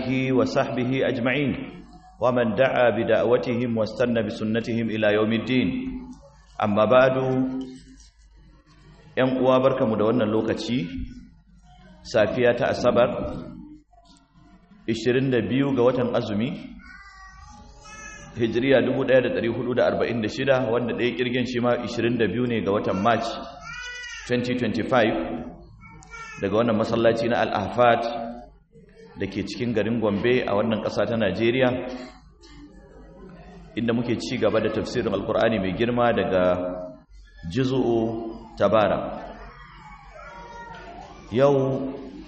وصحبه أجمعين ومن دعا بدعوتهم واستنى بسنتهم إلى يوم الدين أما بعد ‘yan uwa barkamu da wannan lokaci safiya ta asabar 22 ga watan azumi hijiriya 1446 wanda ɗaya ƙirgin shi ma 22 ne ga watan march 2025 daga wannan masallaci na al'afat da ke cikin garin gombe a wannan ƙasa ta najeriya inda muke ci gaba da tafsirin alkur'ani mai girma daga jizu'u tabara yau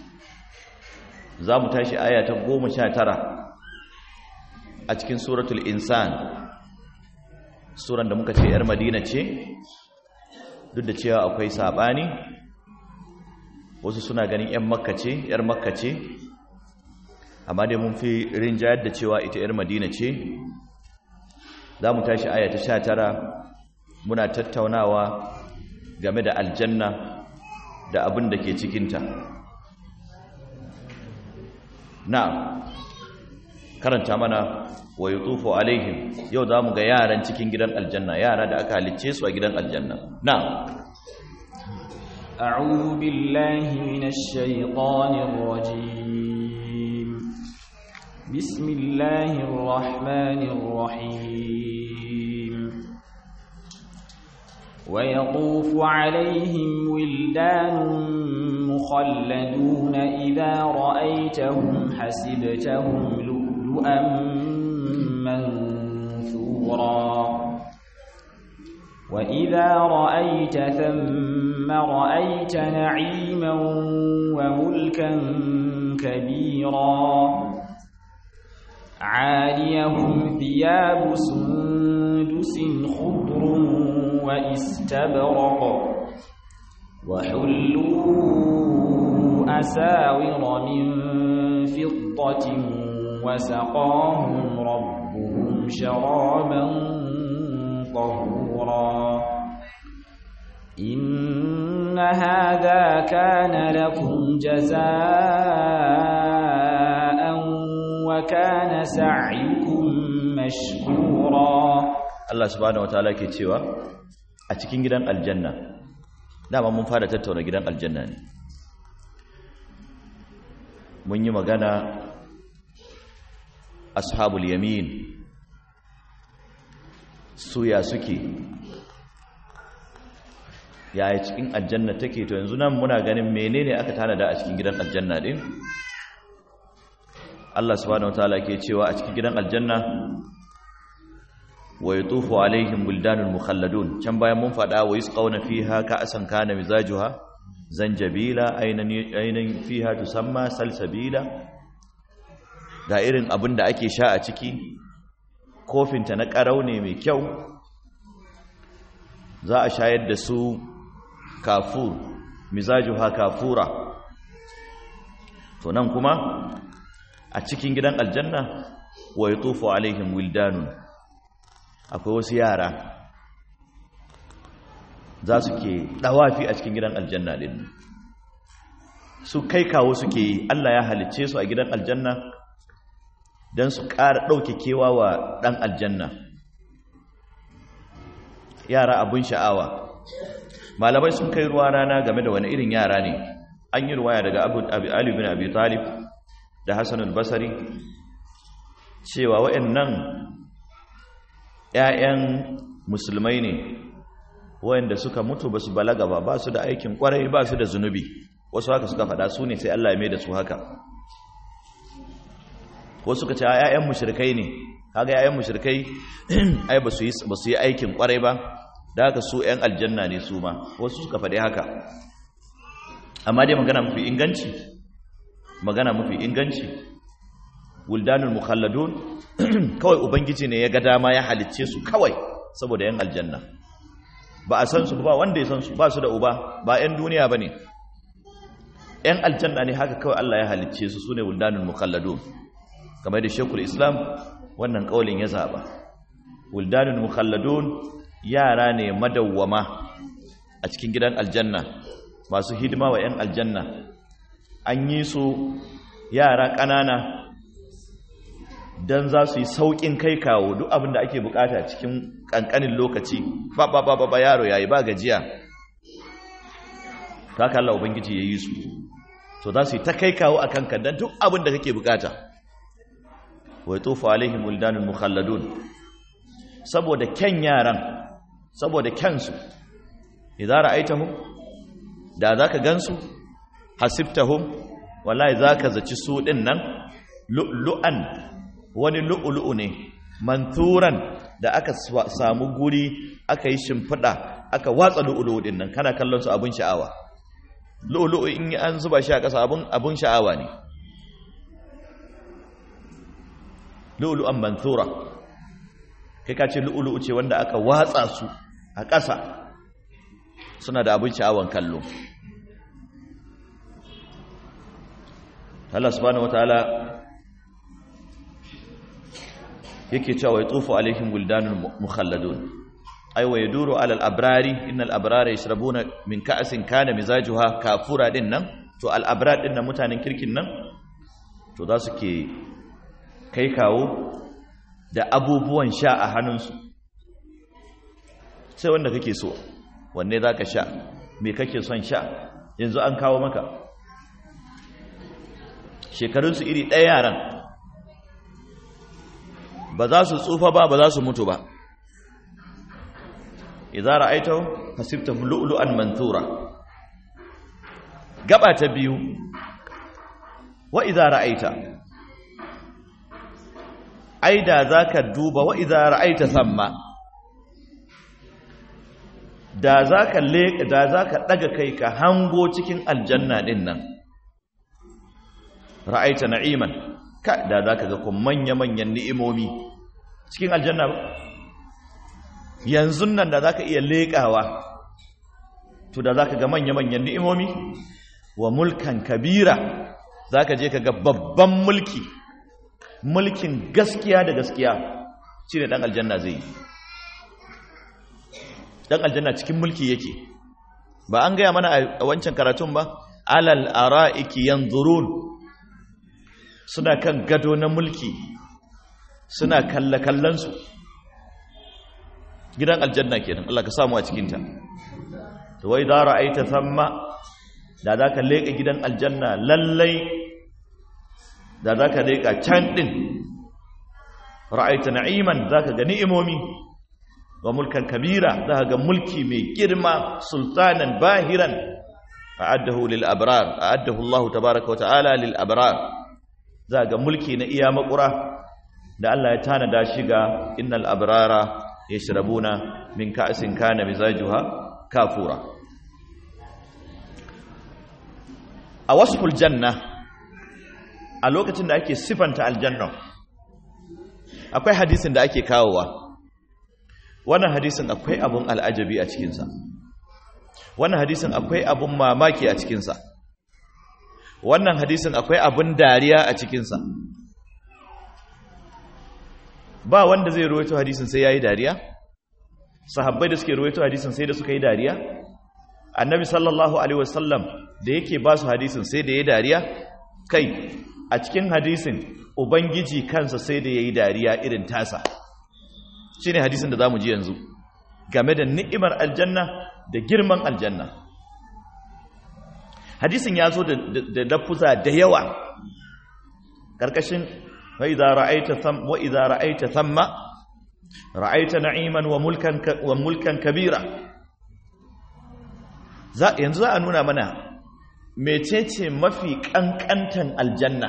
za mu tashi aya ta goma sha tara a cikin suratul insan suran da muka ce 'yar madina ce duk da cewa akwai saɓani wasu suna ganin 'yan makka ce 'yar makka ce amma dai mun fi rinjayar da cewa ita 'yar madina ce za mu tashi aya ta sha tara muna tattaunawa game da aljanna da abin da ke cikinta na karanta mana wa yi tufo alaihim yau za mu ga yaran cikin gidan aljanna yara da aka halicce su a gidan aljanna na أعوذ بالله من الشيطان الرجيم بسم الله الرحمن الرحيم ويطوف عليهم ولدان مخلدون إذا رأيتهم حسبتهم لؤلؤا منثورا وإذا رأيت ثم رأيت نعيما وملكا كبيرا عاليهم ثياب سندس خضر واستبرق وحلوا أساور من فضة وسقاهم ربهم شرابا طهورا إن هذا كان لكم جزاء وكان سعيكم مشكورا Allah subhanahu wataala ke cewa a cikin gidan aljanna dama mun fara tattauna gidan aljanna ne mun yi magana ashabul yamin suya suke yaya cikin aljanna take to yanzu nan muna ganin menene aka tanada a cikin gidan aljanna din Allah subhanahu wataala ke cewa a cikin gidan aljanna wa yatufu alaihim wildanul mukhalladun can bayan mun fada wa yusqawna fiha ka'san kana mizajuha zanjabila aynan aynan fiha tusamma salsabila ga irin abin da ake sha a ciki kofinta na karau ne mai kyau za a shayar da su kafur mizajuha kafura to nan kuma a cikin gidan aljanna wa yatufu alaihim wildanun akwai wasu yara za su ke ɗawafi a cikin gidan aljanna ɗin su kai kawo suke yi Allah ya halicce su a gidan aljanna don su ƙara ɗauke kewa wa ɗan aljanna yara abin sha'awa malamai sun kai ruwa rana game da wani irin yara ne an yi ruwaya daga abu ali bin abi talib da hassan al-basari cewa waɗannan ‘ya'yan musulmai ne wayanda suka mutu ba su balaga ba ba su da aikin kwarai ba su da zunubi wasu haka suka faɗa su ne sai Allah ya mai da su haka wasu suka ce ‘ya'yan mushrikai ne haka ‘ya'yan mushrikai ai ba su yi aikin kwarai ba da haka su ‘yan aljanna ne su ma wasu suka faɗi haka amma dai magana mafi inganci magana mafi inganci wuldanul mukhalladun kawai ubangiji ne ya ga dama ya halicce su kawai saboda yan aljanna ba a san su ba wanda ya san su ba su da uba ba yan duniya bane yan aljanna ne haka kawai Allah ya halicce su sune wuldanul mukhalladun kamar da Sheikhul Islam wannan kaulin ya zaba wuldanul mukhalladun yara ne madawwama a cikin gidan aljanna masu hidima wa 'yan aljanna an yi su yara ƙanana don za su yi sauƙin kai kawo duk abin da ake bukata cikin ƙanƙanin lokaci ba ba ba ba yaro yayi ba gajiya ta haka Allah ubangiji ya yi su to za su yi ta kai kawo a kanka don duk abin da kake bukata wai tofa alaihim wildanul mukhalladun saboda kyan yaran saboda kyansu idan ra'aitahum da zaka gansu hasibtahum wallahi zaka zaci su din nan lu'lu'an wani lu'lu'u ne manturan da aka samu guri aka yi shimfida aka watsa lu'lu'u din nan kana kallon su abun sha'awa lu'lu'u in an zuba shi a ƙasa abun abun sha'awa ne lu'lu'an mantura kai ka ce lu'lu'u ce wanda aka watsa su a ƙasa suna da abin sha'awan kallo Allah subhanahu wataala yake cewa ya tsufu alaihim wildanul mukhalladun ay wa yaduru ala al-abrari innal abrara yashrabuna min ka'sin kana mizajuha kafura din nan to al-abrar din nan mutanen kirkin nan to za su ke kai kawo da abubuwan sha a hannunsu sai wanda kake so wanne za ka sha me kake son sha yanzu an kawo maka shekarunsu iri ɗaya yaran ba za su tsufa ba ba za su mutu ba idza ra'aytahu hasibtahu lu'lu'an manthura gaba ta biyu wa idza ra'aita ai da zaka duba wa idza ra'aita samma da zaka le da zaka daga kai ka hango cikin aljanna din nan ra'aita na'iman ka da zaka ga kun manya manyan ni'imomi cikin aljanna yanzu nan da zaka iya lekawa to da zaka ga manya manyan ni'imomi wa mulkan kabira zaka je ka ga babban mulki mulkin gaskiya da gaskiya shine dan aljanna zai yi dan aljanna cikin mulki yake ba an gaya mana a wancan karatun ba alal ara'iki yanzurun suna kan gado na mulki suna kalla kallansu gidan aljanna kenan Allah ka samu a cikin ta to wai da ra'aita thamma da zaka leka gidan aljanna lallai da zaka leka can din ra'aita na'iman zaka ga ni'imomi wa mulkan kabira za ga mulki mai girma sultanan bahiran a'addahu lil abrar a'addahu Allah tabaaraka wa ta'ala lil abrar za ga mulki na iya makura da Allah ya tanada shi ga innal abrara yashrabuna min ka'sin kana mizajuha kafura a wasful janna a lokacin da ake sifanta aljanna akwai hadisin da ake kawowa wannan hadisin akwai abun al'ajabi a cikinsa wannan hadisin akwai abun mamaki a cikinsa wannan hadisin akwai abun dariya a cikinsa ba wanda zai ruwaito hadisin sai ya yi dariya sahabbai da suke ruwaito hadisin sai da suka yi dariya annabi sallallahu alaihi wasallam da yake ba su hadisin sai da ya yi dariya kai a cikin hadisin ubangiji kansa sai da ya yi dariya irin tasa shi ne hadisin da za mu ji yanzu game da ni'imar aljanna da girman aljanna hadisin ya zo da lafuza da yawa ƙarƙashin wa idza ra'aita tham wa idza ra'aita thamma ra'aita na'iman wa mulkan wa mulkan kabira za yanzu za a nuna mana mecece mafi kankantan aljanna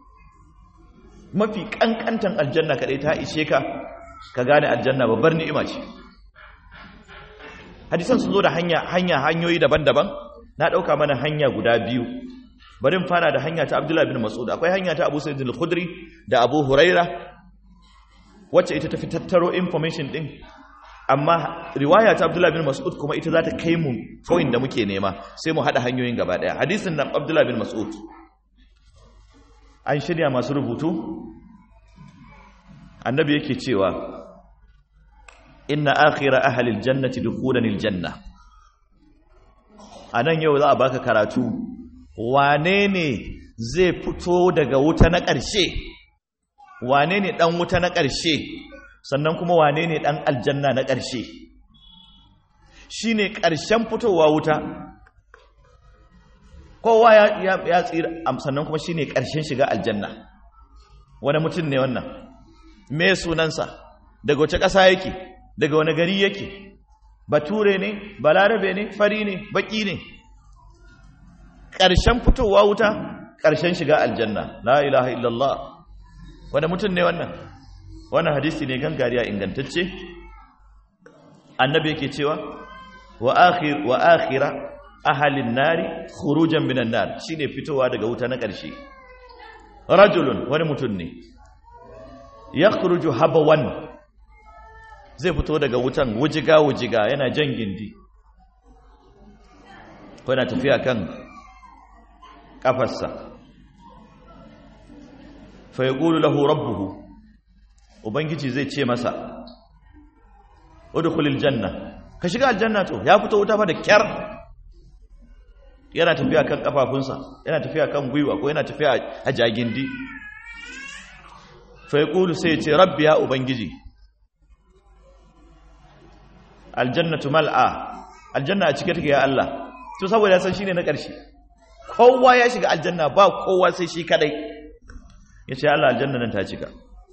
mafi kankantan aljanna kadai ta ishe ka ka gane aljanna babbar ni'ima ce hadisan sun zo da hanya hanya hanyoyi daban-daban na dauka mana hanya guda biyu bari mu fara da hanya ta Abdullah bin Mas'ud akwai hanya ta Abu Sa'id al-Khudri da Abu Huraira wacce ita tafi tattaro information din amma riwaya ta Abdullah bin Mas'ud kuma ita za ta kai mu point da muke nema sai mu hada hanyoyin gaba daya hadisin nan Abdullah bin Mas'ud an shirya masu rubutu annabi yake cewa inna akhira ahli aljannati dukhulan aljanna anan yau za a baka karatu wane ne zai fito daga wuta na ƙarshe wane ne dan wuta na ƙarshe sannan kuma wane ne dan aljanna na ƙarshe shine ƙarshen fitowa wuta kowa ya ya tsira sannan kuma shine ƙarshen shiga aljanna wani mutum ne wannan me sunansa daga wace ƙasa yake daga wani gari yake bature ne balarabe ne fari ne baki ne ƙarshen fitowa wuta ƙarshen shiga aljanna la ilaha illallah wani mutum ne wannan wannan hadisi ne gangariya ingantacce annabi yake cewa wa akhir wa akhira ahalin nari khurujan minan nar shine fitowa daga wuta na ƙarshe rajulun wani mutum ne yakhruju habawan zai fito daga wutan wujiga wujiga yana jan gindi ko yana tafiya kan kafarsa fa yaqulu lahu rabbuhu ubangiji zai ce masa udkhulil janna ka shiga aljanna to ya fito wuta fa da kyar yana tafiya kan kafafunsa yana tafiya kan gwiwa ko yana tafiya a jagindi fa yaqulu sai ya ce rabbi ya ubangiji aljannatu mal'a aljanna a cike take ya Allah to saboda ya san shine na ƙarshe kowa ya shiga aljanna ba kowa sai shi kadai yace Allah aljanna nan ta cika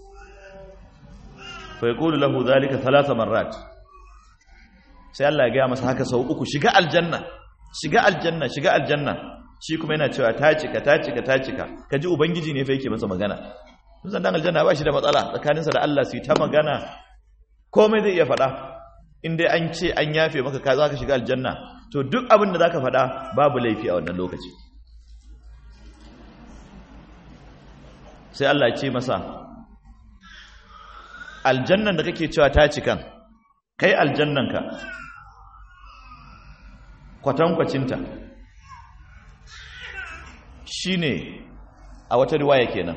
fa yaqulu lahu dhalika thalatha marrat sai Allah ya ga masa haka sau uku shiga aljanna shiga aljanna shiga aljanna shi kuma yana cewa ta cika ta cika ta cika kaji ubangiji ne fa yake masa magana musan dan aljanna ba shi da matsala tsakaninsa da Allah su yi ta magana komai zai iya faɗa in dai an ce an yafe maka ka za ka shiga aljanna to duk abin da za ka faɗa babu laifi a wannan lokaci sai Allah ya ce masa aljannan da kake cewa ta cikan kai aljannanka kwatankwacinta shi ne a wata riwaya kenan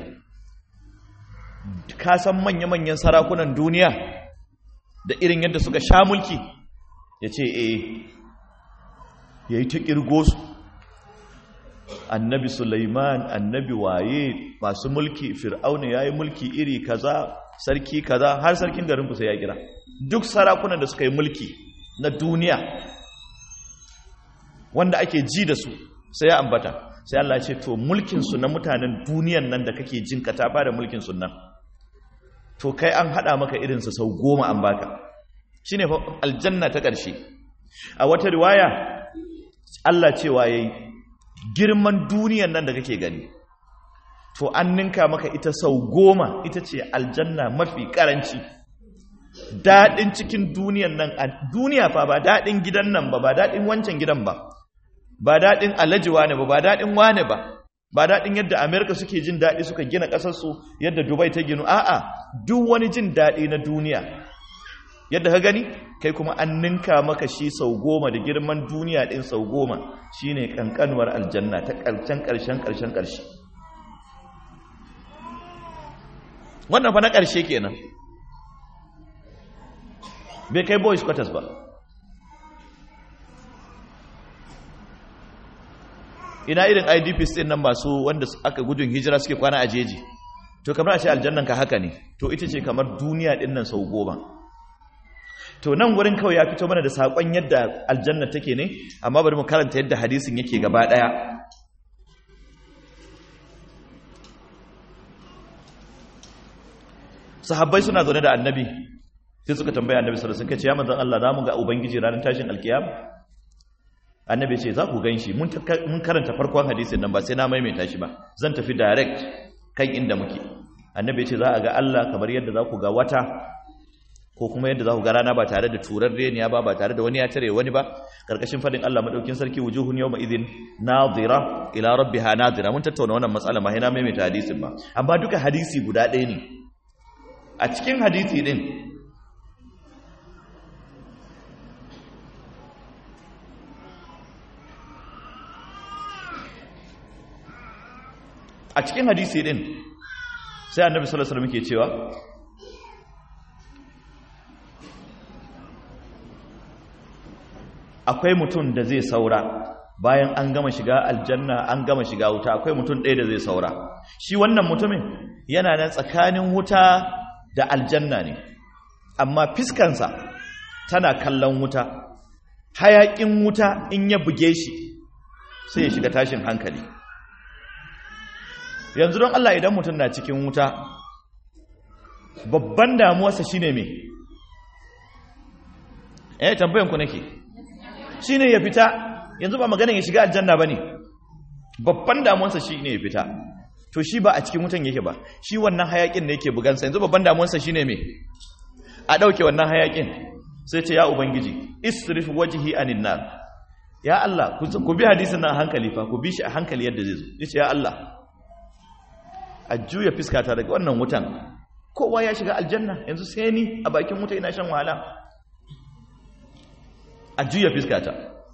ka san manya-manyan sarakunan duniya da irin yadda suka sha mulki ya ce eh ya yi ta ƙirgo su annabi Sulaiman annabi waye masu mulki fir'auna ya yi mulki iri kaza sarki kaza har sarkin garin kusa ya kira duk sarakunan da suka yi mulki na duniya wanda ake ji da su sai ya ambata sai Allah ce to mulkinsu na mutanen duniyan nan da kake jin ka ta bada mulkinsu nan to kai an hada maka irinsa sau goma an baka shine fa aljanna ta ƙarshe a wata riwaya Allah cewa yayi girman duniyan nan da kake gani to an ninka maka ita sau goma ita ce aljanna mafi karanci daɗin cikin duniyan nan a duniya fa ba daɗin gidan nan ba ba daɗin wancan gidan ba ba daɗin alaji wane ba ba daɗin wane ba ba daɗin yadda amerika suke jin daɗi suka gina ƙasarsu yadda dubai ta ginu a'a duk wani jin daɗi na duniya yadda ka gani kai kuma an ninka maka shi sau goma da girman duniya ɗin sau goma shi ne ƙanƙanuwar aljanna ta ƙarshen ƙarshen ƙarshen ƙarshe wannan fa na ƙarshe kenan bai kai boys quarters ba ina irin idps ɗin nan masu wanda aka gudun hijira suke kwana a jeji to kamar a ce aljannan ka haka ne to ita ce kamar duniya ɗin nan sau goma to nan wurin kawai ya fito mana da saƙon yadda aljanna take ne amma bari mu karanta yadda hadisin yake gaba ɗaya sahabbai suna zaune da annabi sai suka tambaya annabi sallallahu alaihi wasallam kace ya manzon Allah zamu ga ubangiji ranar tashin alkiyama annabi ce za ku ganshi mun mun karanta farkon hadisin nan ba sai na maimaita shi ba zan tafi direct kan inda muke annabi ce za a ga Allah kamar yadda za ku ga wata ko kuma yadda za ku ga rana ba tare da turar reniya ba ba tare da wani ya tare wani ba karkashin fadin Allah madaukin sarki wujuhun yawma idhin nadira ila rabbiha nadira mun tattauna wannan matsala ma na maimaita hadisin ba amma duka hadisi guda ɗaya ne a cikin hadisi din a cikin hadisi din sai annabi sallallahu alaihi wasallam ke cewa akwai mutum da zai saura bayan an gama shiga aljanna an gama shiga wuta akwai mutum ɗaya da zai saura shi wannan mutumin yana nan tsakanin wuta da aljanna ne amma fiskansa tana kallon wuta hayakin wuta in ya buge shi sai ya shiga tashin hankali yanzu don Allah idan mutum na cikin wuta babban damuwarsa shine me eh tambayan ku nake shine ya fita yanzu ba maganin ya shiga aljanna bane babban damuwarsa shine ya fita to shi ba a cikin wutan yake ba shi wannan hayakin ne yake bugansa yanzu babban damuwarsa shine me a dauke wannan hayakin sai ce ya ubangiji isrif wajhi anin nar ya Allah ku bi hadisin nan a hankali fa ku bi shi a hankali yadda zai zo yace ya Allah a juya fiskata daga wannan wutan kowa ya shiga aljanna yanzu sai ni a bakin wuta ina shan wahala a juya fiskata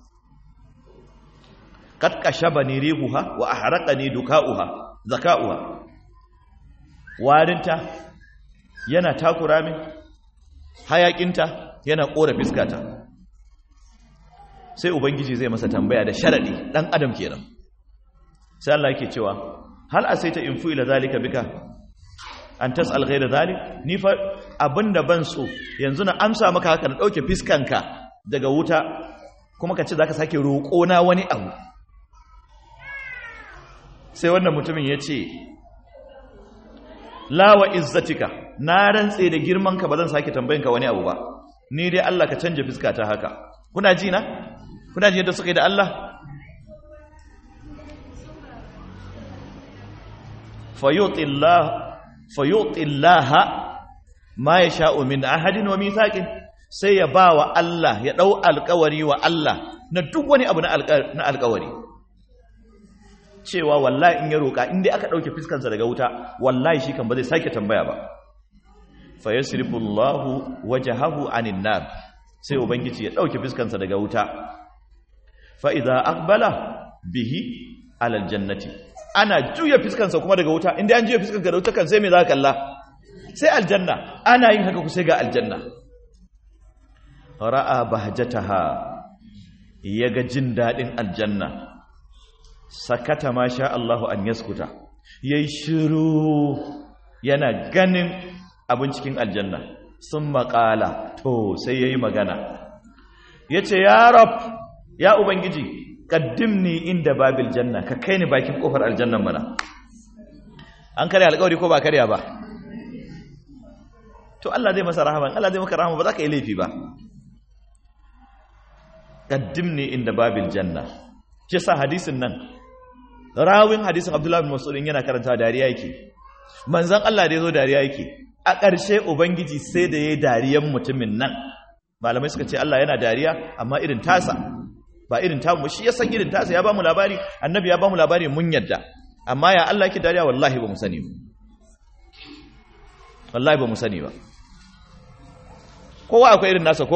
kad kashabani rihuha wa ahraqani dukauha zakauha warinta yana takura min hayakinta yana kora fiskata sai ubangiji zai masa tambaya da sharadi dan adam kenan sai Allah yake cewa hal asaita in fu'ila zalika bika an tas'al ghayra zalik ni fa abinda ban so yanzu na amsa maka haka na dauke fiskanka daga wuta kuma ka ce zaka sake roƙo na wani abu sai wannan mutumin ya ce la wa izzatika na rantse da girmanka ba zan sake tambayinka wani abu ba ni dai Allah ka canja fiskata haka kuna ji na kuna ji yadda suka yi da Allah fayutillaha ma ya sha'o min ahadin wa mithaƙin sai ya ba wa Allah ya ɗau alƙawari wa Allah na duk wani abu na alƙawari cewa wallahi in ya roƙa inda aka ɗauke fiskansa daga wuta wallahi shi kan ba zai sake tambaya ba fayasrifullahu wajhahu anin nar sai ubangiji ya ɗauke fiskansa daga wuta fa idza aqbala bihi alal jannati ana juya fiskansa kuma daga wuta inda an juya fiskanka daga wuta kan sai me za ka kalla sai aljanna ana yin haka ku sai ga aljanna ra'a bahjataha yaga jin dadin aljanna sakata ma sha Allahu an yaskuta yayi shiru yana ganin abin cikin aljanna sun maƙala to sai yayi magana yace ya rab ya ubangiji qaddimni inda babil janna ka kai ni bakin kofar aljannan mana an karya alƙawari ko ba karya ba to Allah zai masa rahama Allah zai maka rahama ba za ka yi laifi ba qaddimni inda babil janna shi sa hadisin nan rawin hadisin Abdullah bin Mas'ud yana karanta dariya yake manzon Allah da yazo dariya yake a ƙarshe ubangiji sai da yayi dariyan mutumin nan malamai suka ce Allah yana dariya amma irin tasa ba irin tamu shi ya san irin tasa ya ba mu labari annabi ya ba mu labari mun yadda amma ya Allah yake dariya wallahi ba mu sani ba wallahi ba mu sani ba kowa akwai irin nasa ko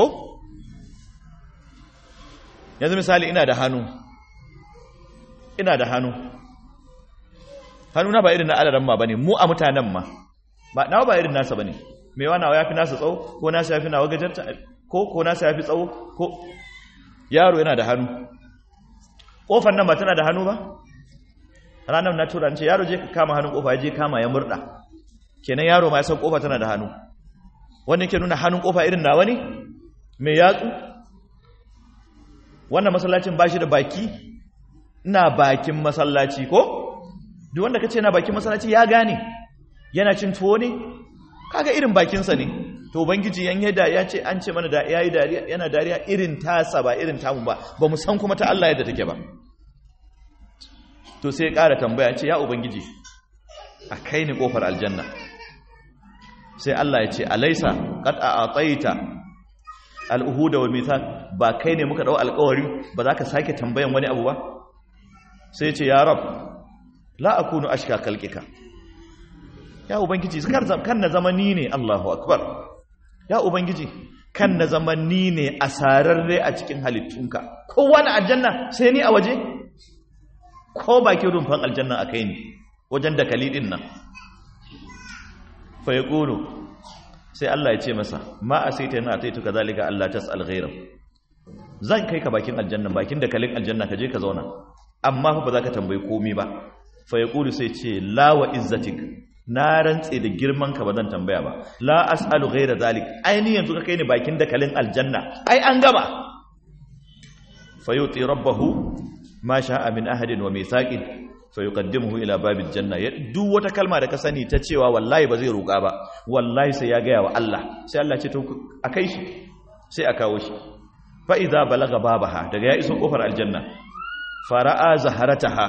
yanzu misali ina da hannu ina da hannu hannu na ba irin na alaran ma bane mu a mutanen ma ba nawa ba irin nasa bane mai wa nawa yafi nasa tsawo ko nasa yafi nawa gajarta ko ko nasa yafi tsawo ko yaro yana da hannu kofar nan ba tana da hannu ba ranar na tura ce yaro je ka kama hannun kofa ya je kama ya murda kenan yaro ma ya san kofa tana da hannu wannan ke nuna hannun kofa irin nawa ne mai yatsu wannan masallacin ba shi da baki ina bakin masallaci ko duk wanda kace na bakin masallaci ya gane yana cin tuwo ne kaga irin bakinsa ne to ubangiji yan yada ya ce an ce mana da yayi dariya yana dariya irin tasa ba irin tamu ba ba mu san kuma ta Allah yadda take ba to sai ya ƙara tambaya ce ya ubangiji a kai ni kofar aljanna sai Allah ya ce alaisa qad a'taita al-uhuda wal mithaq ba kai ne muka dau alƙawari ba za ka sake tambayan wani abu ba sai ya ce ya rab la akunu ashka kalqika ya ubangiji kan na zama ni ne Allahu akbar ya ubangiji kan na zama ni ne asararre a cikin halittunka kowa na aljanna sai ni a waje ko bakin rumfan aljanna akai ni wajen dakali din nan fa yaqulu sai Allah ya ce masa ma asaita yana ataitu kazalika Allah tasal ghayra zan kai ka bakin aljanna bakin dakalin aljanna ka je ka zauna amma fa ba za ka tambayi komai ba fa yaqulu sai ce la wa izzatik na rantse da girman ka ba zan tambaya ba la as'alu ghayra zalik ai ni yanzu ka kai ni bakin dakalin aljanna ai an gama fayuti rabbahu ma sha'a min ahadin wa mithaqin fayuqaddimuhu ila babil janna ya duk wata kalma da ka sani ta cewa wallahi ba zai roƙa ba wallahi sai ya gaya wa Allah sai Allah ce to akai shi sai a kawo shi fa idza balaga babaha daga ya iso kofar aljanna fara'a zaharataha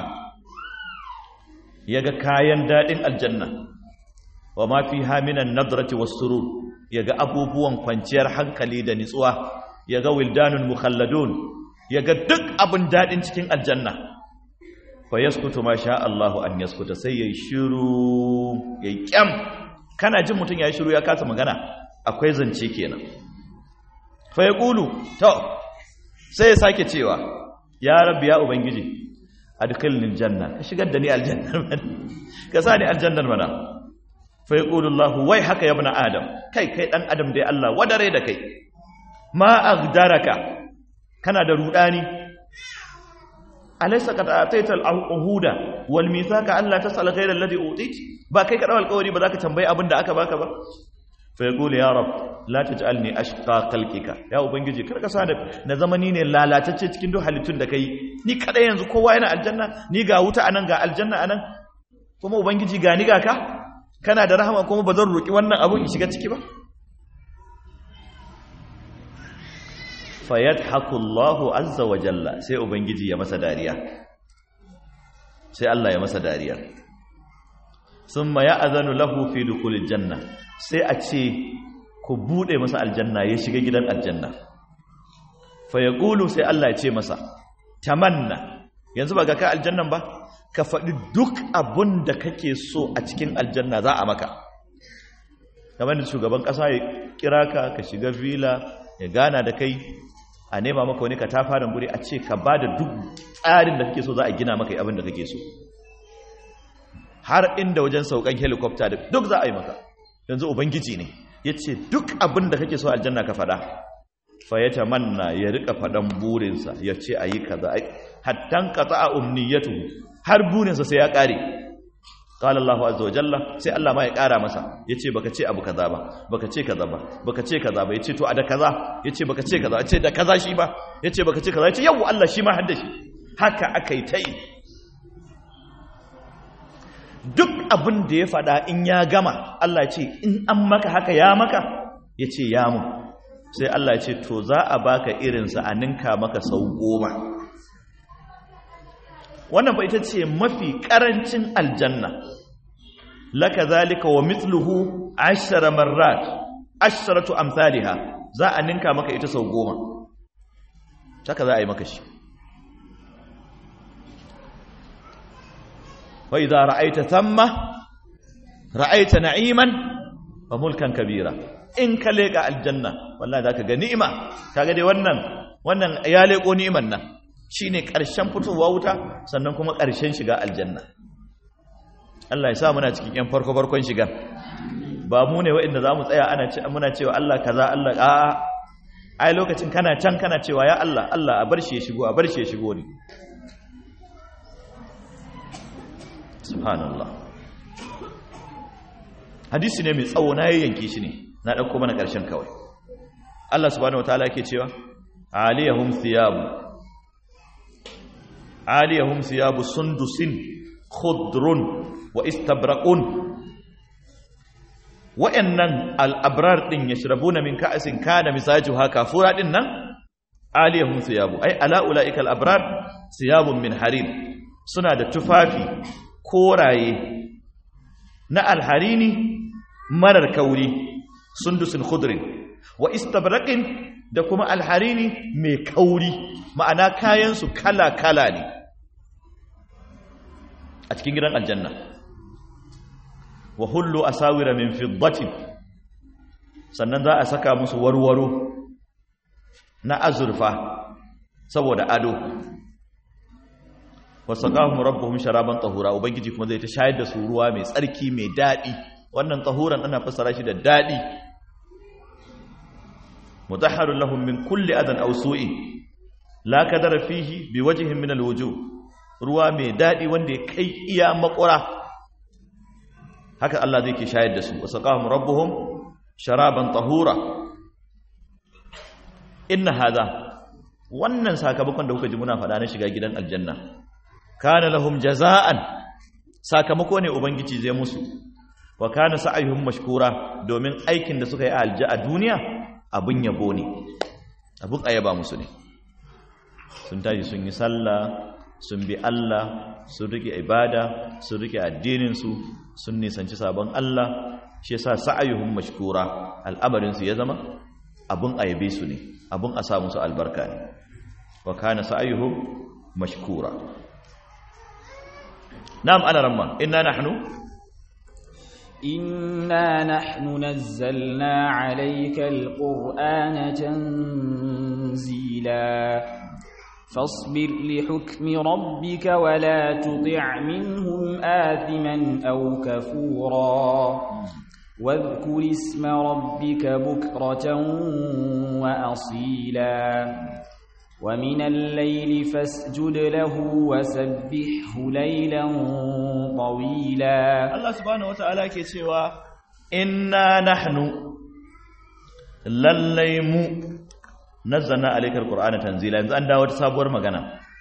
yaga kayan dadin aljanna wa ma fiha minan nadrati was-surur yaga abubuwan kwanciyar hankali da nitsuwa yaga wildanun mukhalladun yaga duk abin dadin cikin aljanna fa yaskutu ma sha Allahu an yaskuta sai yayi shiru yayi kyam kana jin mutun yayi shiru ya kasa magana akwai zance kenan fa yaqulu to sai ya sake cewa ya rabbi ya ubangiji adkhilni aljanna ka shigar da ni aljanna ka sa ni aljannar mana fa yaqulu Allah wai haka ya ibn adam kai kai dan adam dai Allah wadare da kai ma agdaraka kana da rudani alaysa qad ataita al-uhuda wal mithaqa alla tasal ghayra alladhi utit ba kai ka dawo alƙawari ba zaka tambayi abin da aka baka ba fa yaqulu ya rab la taj'alni ashqa khalqika ya ubangiji kar ka sa na zamani ne lalatacce cikin duk halittun da kai ni kada yanzu kowa yana aljanna ni ga wuta anan ga aljanna anan kuma ubangiji ga ni ga ka kana da rahama kuma ba zan roki wannan abun in shiga ciki ba fayadhaku Allahu azza wa jalla sai ubangiji ya masa dariya sai Allah ya masa dariya summa ya'zanu lahu fi dukhulil janna sai a ce ku bude masa aljanna ya shiga gidan aljanna fa yaqulu sai Allah ya ce masa tamanna yanzu ba ga ka aljannan ba ka faɗi duk abun da kake so a cikin aljanna za a maka kamar da shugaban ƙasa ya kira ka ka shiga villa ya gana da kai a nema maka wani katafaren guri a ce ka ba da duk tsarin da kake so za a gina maka abin da kake so har inda wajen saukan helicopter da duk za a yi maka yanzu ubangiji ne ya ce duk abin da kake so aljanna ka fada fayyata manna ya rika fadan burinsa ya ce a yi kaza hattan kata a umniyatu har burinsa sai ya kare qala Allahu azza wa jalla sai Allah ma ya kara masa yace baka ce abu kaza ba baka ce kaza ba baka ce kaza ba yace to a da kaza yace baka ce kaza yace da kaza shi ba yace baka ce kaza yace yau Allah shi ma hadda shi haka akai tai duk abin da ya fada in ya gama Allah ya ce in an maka haka ya maka yace ya mu sai Allah ya ce to za a baka irinsa a ninka maka sau goma wannan ba ita ce mafi karancin aljanna laka zalika wa mithluhu ashara marrat asharatu amsalha za a ninka maka ita sau goma haka za a yi maka shi wa idza ra'aita thamma ra'aita na'iman wa mulkan kabira in ka leka aljanna wallahi zaka ga ni'ima kaga dai wannan wannan ya leko ni'iman nan shi ne ƙarshen fitowa wuta sannan kuma ƙarshen shiga aljanna Allah ya sa muna cikin ‘yan farko-farkon shiga ba mu ne waɗanda za mu tsaya muna cewa Allah kaza Allah a'a ai lokacin kana can kana cewa ya Allah Allah a bar shi ya shigo a bar shi ya shigo ne subhanallah hadisi ne mai tsawo na yayyanki shi ne na ɗauko mana ƙarshen kawai Allah subhanahu wataala yake cewa aliyahum thiyabu aliyahum thiyabu sundusin khudrun wa istabraqun wa'annan al-abrar din yashrabuna min ka'sin kana misajuha kafura din nan aliyahum thiyabu ay ala ulaika al-abrar thiyabun min harir suna da tufafi koraye na alharini marar kauri sundusin khudrin wa istabraqin da kuma alharini mai kauri ma'ana kayansu kala-kala ne a cikin gidan aljanna wa hullu asawira min fiddatin sannan za a saka musu warwaro na azurfa saboda ado wasaqahum rabbuhum sharaban tahura ubangiji kuma zai ta shayar da su ruwa mai tsarki mai dadi wannan tahuran ana fassara shi da dadi mutahharun lahum min kulli adan aw su'in la kadara fihi biwajhin min alwujuh ruwa mai dadi wanda ya kai iya makura haka Allah zai ke shayar da su wasaqahum rabbuhum sharaban tahura inna hadha wannan sakamakon da kuka ji muna faɗa na shiga gidan aljanna kana lahum jaza'an sakamako ne ubangiji zai musu wa kana sa'ayuhum mashkura domin aikin da suka yi a alja a duniya abun yabo ne abun ayaba musu ne sun tashi sun yi sallah sun bi Allah sun rike ibada sun rike addinin su sun nisanci sabon Allah shi yasa sa'ayuhum mashkura al'amarin su ya zama abun ayabe su ne abun a sa musu albarka ne wa kana sa'ayuhum mashkura na'am ana ramma inna nahnu إنا نحن نزلنا عليك القرآن تنزيلا فاصبر لحكم ربك ولا تطع منهم آثما أو كفورا واذكر اسم ربك بكرة وأصيلا ومن الليل فاسجد له وسبحه ليلا طويلا Allah subhanahu wataala ke cewa inna nahnu lallai mu nazzalna alaykal qur'ana tanzila yanzu an dawo ta sabuwar magana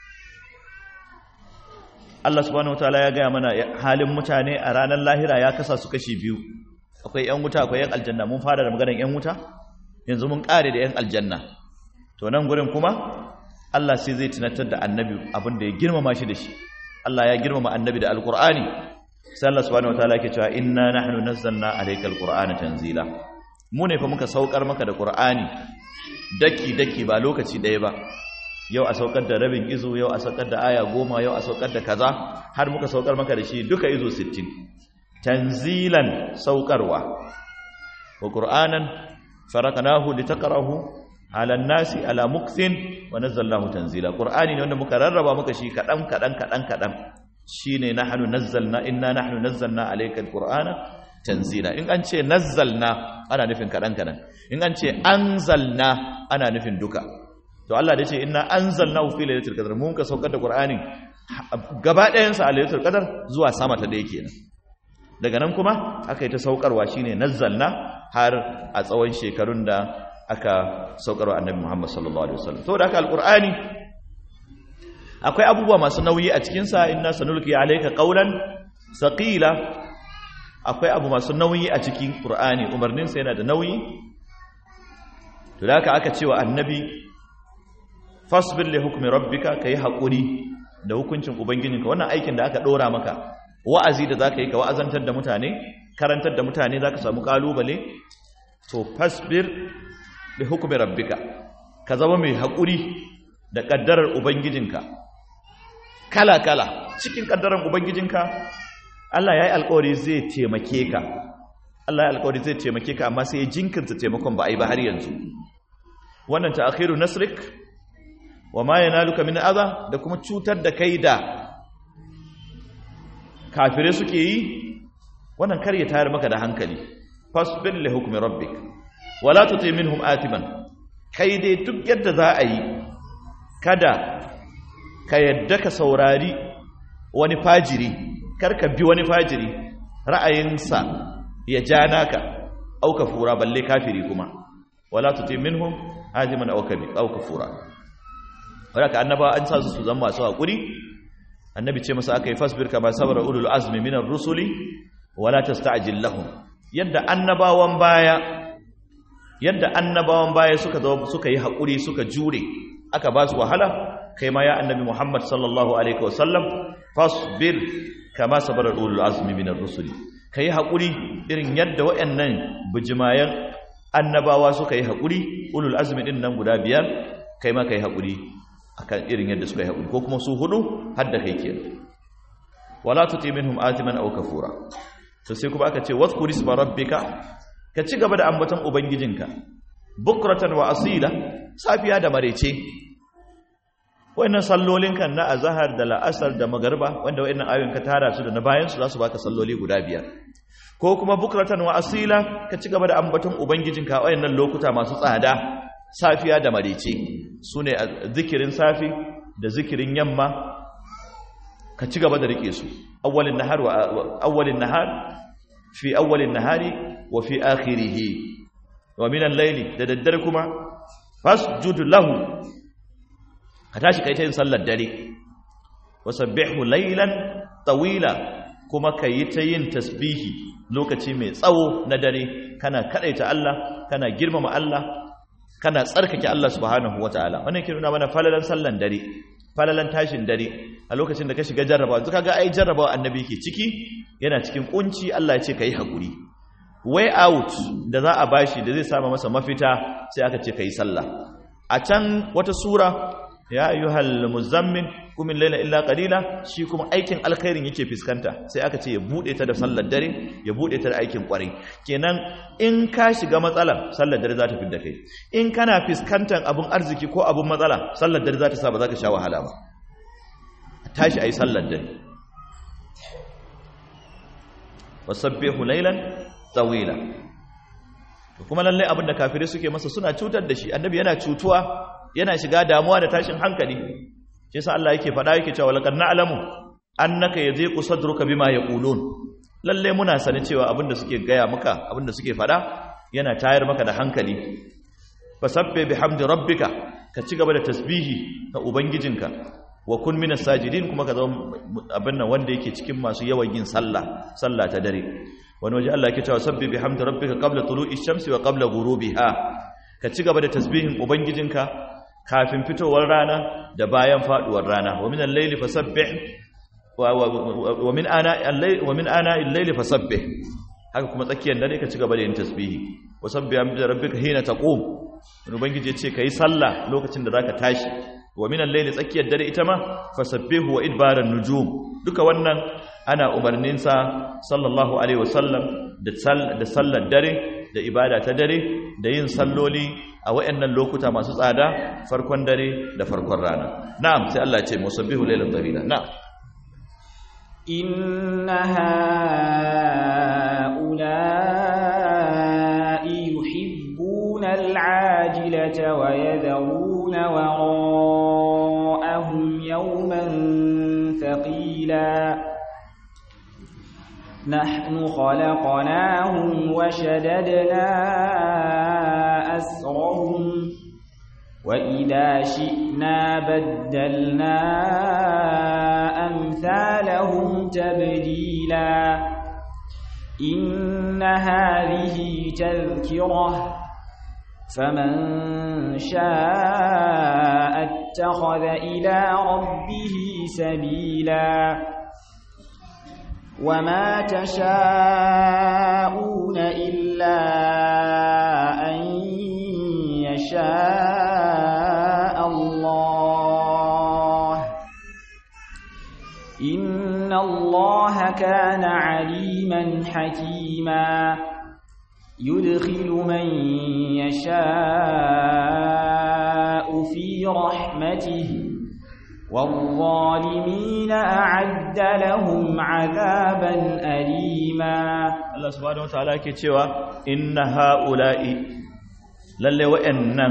Allah subhanahu wataala ya gaya mana halin mutane a ranar lahira ya kasa su kashi biyu akwai yan wuta akwai yan aljanna mun fara da maganar yan wuta yanzu mun kare da yan aljanna to nan gurin kuma Allah sai zai tunatar da annabi abin da ya girmama shi da shi Allah ya girmama annabi da alqur'ani sai Allah subhanahu wataala yake cewa inna nahnu nazzalna alaykal qur'ana tanzila mu ne fa muka saukar maka da qur'ani daki daki ba lokaci daya ba yau a saukar da rabin izo yau a saukar da aya goma yau a saukar da kaza har muka saukar maka da shi duka izo 60 tanzilan saukarwa wa qur'anan faraqnahu litaqrahu ala nasi ala mukthin wa nazzalnahu tanzila qur'ani ne wanda muka rarraba maka shi kadan kadan kadan kadan shine nahnu nazzalna inna nahnu nazzalna alayka alqur'ana tanzila in an ce nazzalna ana nufin kadan kadan in an ce anzalna ana nufin duka to Allah da ce inna anzalnahu fi lailatul qadr mun ka saukar da qur'anin gaba ɗayan sa a lailatul qadr zuwa sama ta ɗaya kenan daga nan kuma aka yi ta saukarwa shine nazzalna har a tsawon shekarun da aka saukarwa annabi Muhammad sallallahu alaihi wasallam saboda haka alqur'ani akwai abubuwa masu nauyi a cikin sa inna sanulqi alayka qawlan saqila akwai abu masu nauyi a cikin qur'ani umarnin sa yana da nauyi to da haka aka cewa annabi fasbir li hukmi rabbika kai hakuri da hukuncin ubangijinka wannan aikin da aka dora maka wa'azi da zaka yi ka wa'azantar da mutane karantar da mutane zaka samu kalubale to fasbir li hukmi rabbika ka zama mai hakuri da kaddarar ubangijinka kala kala cikin kaddarar ubangijinka Allah yayi alƙawari zai taimake ka Allah ya alƙawari zai taimake ka amma sai ya jinkirta taimakon ba a yi ba har yanzu wannan ta'khiru nasrik wa ma yanaluka min adha da kuma cutar da kai da kafire suke yi wannan kar ya tayar maka da hankali fasbir li hukmi rabbik wala tuti minhum atiman kai dai duk yadda za a yi kada ka yadda ka saurari wani fajiri kar ka bi wani fajiri ra'ayinsa ya ja naka auka fura balle kafiri kuma wala tuti minhum atiman aw kafura wadda annaba an sa su su zama masu haƙuri annabi ce masa aka yi fasbir kama sabara ulul azmi minar rusuli wala tasta'jil lahum yadda annabawan baya yadda annabawan baya suka zo suka yi haƙuri suka jure aka ba su wahala kai ma ya annabi Muhammad sallallahu alaihi wasallam fasbir kama sabara ulul azmi minar rusuli kai haƙuri irin yadda wayannan bijimayan annabawa suka yi haƙuri ulul azmi din nan guda biyar kai ma kai haƙuri akan irin yadda suka yi haƙuri ko kuma su hudu har da kai ke wala tuti minhum atiman aw kafura to sai kuma aka ce wadhkur isma rabbika ka ci gaba da ambaton ubangijinka bukratan wa asila safiya da marece wayannan sallolin kan na azhar da la'asar da magariba wanda wayannan ayoyin ka tara su da na bayan su za su baka salloli guda biyar ko kuma bukratan wa asila ka ci gaba da ambaton ubangijinka wayannan lokuta masu tsada safiya da marice su ne zikirin safi da zikirin yamma ka ci gaba da rike su awwalin nahar wa awwalin nahar fi awwalin nahari wa fi akhirih wa min al-layli da daddare kuma fasjud lahu ka tashi kai ta yin sallar dare wasabbihu laylan tawila kuma kayi ta yin tasbihi lokaci mai tsawo na dare kana kadaita Allah kana girmama Allah kana tsarkake Allah subhanahu wataala wannan ke nuna mana falalan sallan dare falalan tashin dare a lokacin da ka shiga jarrabawa yanzu kaga ai jarrabawa annabi ke ciki yana cikin kunci Allah ya ce kai hakuri way out da za a bashi da zai sama masa mafita sai aka ce kai sallah a can wata sura ya ayyuhal muzammin kumin laila illa qalila shi kuma aikin alkhairin yake fiskanta sai aka ce ya bude ta da sallar dare ya bude ta da aikin kwarai kenan in ka shiga matsala sallar dare za ta fidda kai in kana fiskantar abun arziki ko abun matsala sallar dare za ta sa ba za ka sha wahala ba tashi ayi sallar dare wasabbihu laylan tawila kuma lalle abin da kafirai suke masa suna cutar da shi annabi yana cutuwa yana shiga damuwa da tashin hankali shi yasa Allah yake faɗa yake cewa laqad na'lamu annaka yadhiqu sadruka bima yaqulun lalle muna sani cewa abinda suke gaya maka abinda suke faɗa yana tayar maka da hankali fasabbi bihamdi rabbika ka ci gaba da tasbihi ga ubangijinka wa kun minas sajidin kuma ka zama abin nan wanda yake cikin masu yawan yin sallah sallah ta dare wani waje Allah yake cewa sabbi bihamdi rabbika qabla tulu'i shamsi wa qabla ghurubiha ka ci gaba da tasbihin ubangijinka kafin fitowar rana da bayan faduwar rana wa min al-layli fasabbih wa min ana al-layli wa min ana al-layli fasabbih haka kuma tsakiyar dare ka ci gaba da yin tasbihi wa sabbi hamdi rabbika hina taqum ubangiji ya ce kai sallah lokacin da zaka tashi wa min al-layli tsakiyar dare ita ma fasabbihu wa idbaran nujum duka wannan ana umarnin sa sallallahu alaihi wasallam da da sallar dare da ibada ta dare da yin salloli a wayannan lokuta masu tsada farkon dare da farkon rana na'am sai Allah ya ce musabbihu laylan tawila na'am inna ha'ula'i yuhibbuna al'ajilata wa yadhuruna wara'ahum yawman thaqila نحن خلقناهم وشددنا أسرهم وإذا شئنا بدلنا أمثالهم تبديلا إن هذه تذكرة فمن شاء اتخذ إلى ربه سبيلا وما تشاءون إلا أن يشاء الله إن الله كان عليما حكيما يدخل من يشاء في رحمته والظالمين أعد لهم عذابا أليما Allah subhanahu wataala yake cewa inna haula'i lalle wa'annan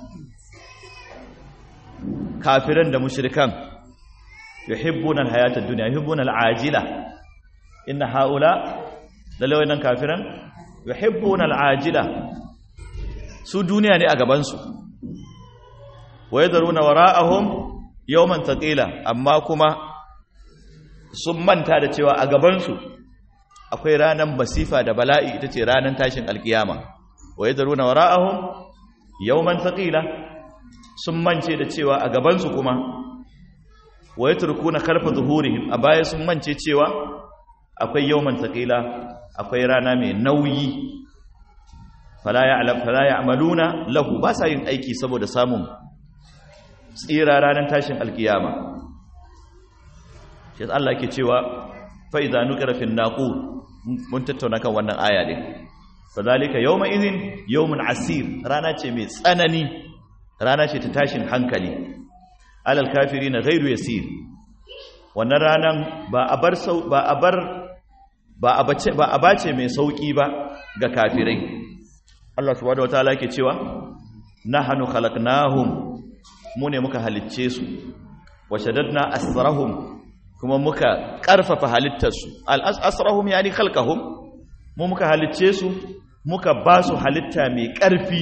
kafiran da mushrikan yuhibbuna alhayata ad-dunya yuhibbuna al'ajila inna haula lalle wa'annan kafiran yuhibbuna al'ajila su duniya ne a gaban su wa yadruna wara'ahum yawman thaqila amma kuma sun manta da cewa a gaban su akwai ranar masifa da bala'i ita ce ranar tashin alkiyama wa yadruna wara'ahum yawman thaqila sun mance da cewa a gabansu kuma wa yatrukuna khalfa zuhurihim a baya sun mance cewa akwai yawman thaqila akwai rana mai nauyi fala ya'lam fala ya'maluna lahu ba sa yin aiki saboda samun tsira ranar tashin alkiyama shi Allah yake cewa fa idza nukira fi naqur mun tattauna kan wannan aya din fadhalika yawma idhin yawmun asir rana ce mai tsanani rana ce ta tashin hankali alal kafirina ghairu yasir wannan ranan ba a bar sau ba a bar ba a bace ba a bace mai sauki ba ga kafirai Allah subhanahu wataala yake cewa nahnu khalaqnahum mu ne muka halicce su wa shaddadna asrahum kuma muka karfafa halittarsu al asrahum yani khalqahum mu muka halicce su muka ba su halitta mai ƙarfi